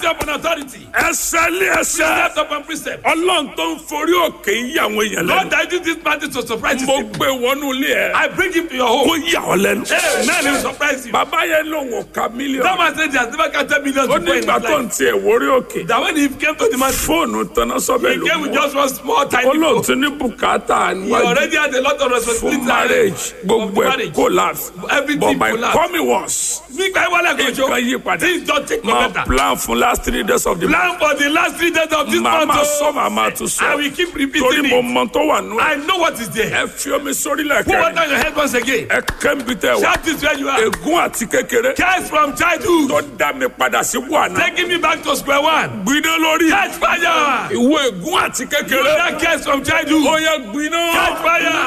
upon authority. ẹsẹ̀ lé ẹsẹ̀ Precept upon precept. ọlọ́run tó ń forí òkè ń yà àwọn èèyàn Lord, lẹ́nu I do this matter to surprise mo you. gbé wọnú ilé ẹ I bring him to your kó home. yà ọ́ lẹ́nu. Hey, man, he will surprise you. bàbá yẹn lòun ò ka That mílíọ̀nù man said he has never counted millions ó before in nígbà his tó ń life. tiẹ̀ wórí òkè That when he came to the man, fóònù tanná sọ́bẹ̀ he ló came with mú just one small tiny ó phone. lóun ti ní bùkátà He níwájú already had a lot of fún responsibility. marriage of gbogbo ẹ̀ marriage. collapse Everything but my collapse. coming was Nígbà yẹn wálé nǹkan àgọ́jọ́, yí padà things don't take no máa better. plan fún last three days of the month Plan for the last three days of this màá month. máa oh. sọ màá máa tún I sọ will keep torí repeating mo it. mọ tó wà nù ẹ I know what is there. ẹ fi omi sórí Put lẹ́kẹ̀rẹ́ water on your head once again. ẹ kẹ́ńbi tẹ wá Shout this where you are. ègún àti kékeré Curse from childhood. tó dá mi padà sí wàhánà Taking me back to square one. gbiná lórí Catch fire. ìwọ ègún àti kékeré That curse from childhood. ó yẹ gbiná. Catch fire.